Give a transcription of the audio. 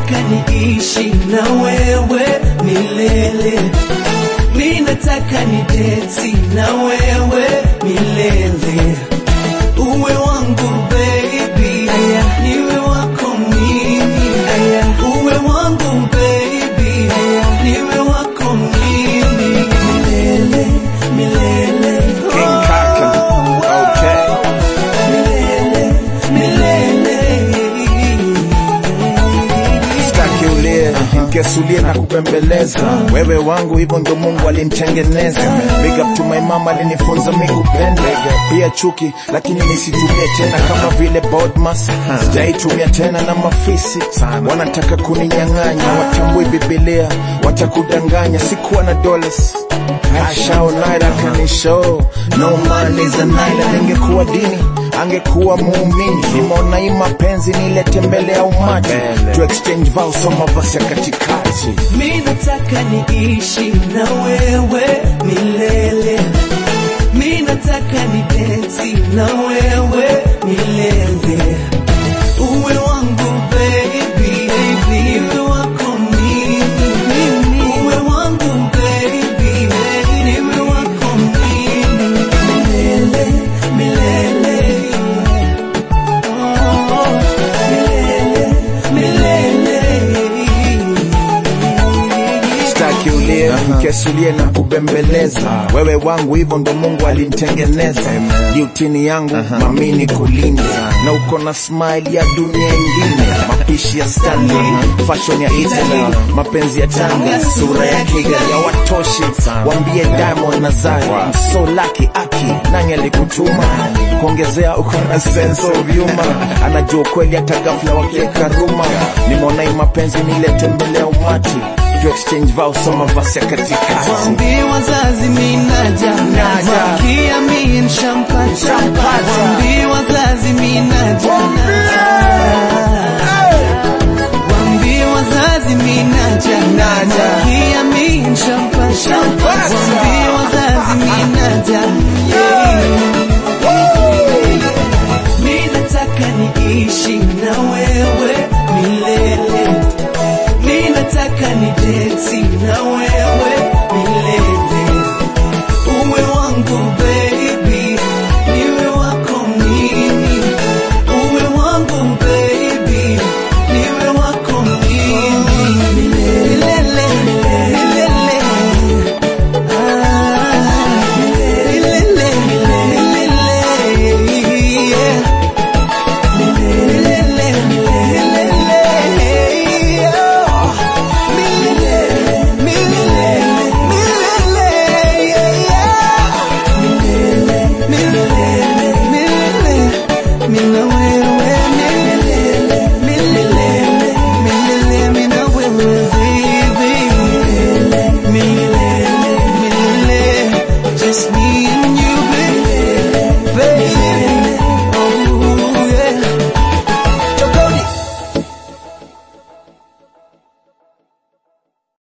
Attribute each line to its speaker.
Speaker 1: nataka niishi na wewe milele, mi nataka nideti na wewe milele, uwe wangu baby, aya, niwe wako mimi, aya, uwe wangu baby, aya, niwe wako mimi milele, milele.
Speaker 2: King Kaka. Okay.
Speaker 1: Milele, milele.
Speaker 2: Sitaki ulie nikesulie na kupembeleza wewe wangu, hivyo ndo Mungu alinitengeneza. Big up to my mama, alinifunza mi kupenda pia chuki, lakini nisitumie tena kama vile Bodmas. Sijaitumia tena na mafisi wanataka kuninyang'anya, watambui Biblia, watakudanganya. Sikuwa na dollars Ashao naira kanisho no man is a naira. Ningekuwa dini angekuwa muumini. Nimeona hii mapenzi nilete mbele ya umati to exchange vows so mavazi ya katikati.
Speaker 1: Mi nataka niishi na wewe milele, mi nataka nideti na wewe milele, uwe wangu baby, niwe wako mimi, uwe wangu baby, niwe wako mimi milele, milele. Oh, milele, milele.
Speaker 2: Sitaki ulie nikesulie na kubembeleza wewe wangu, hivyo ndo Mungu alinitengeneza. Yutini yangu mamini kulinda na uko na smile ya dunia ingine, mapishi ya Stanley, fashion ya Italy, mapenzi ya Tanga, sura ya Kigali hawatoshi. Wambie Diamond na Zari, so lucky aki nani alikutuma kuongezea, uko na sense of humor, anajua kweli hata ghafla wakiweka ruma. Nimeona hii mapenzi nilete mbele ya umati to exchange vows so mavazi ya katikati.
Speaker 1: Waambie wazazi mi naja,
Speaker 2: Naja.
Speaker 1: Kia mi nshampata,
Speaker 2: Nshampata.
Speaker 1: Waambie wazazi mi naja,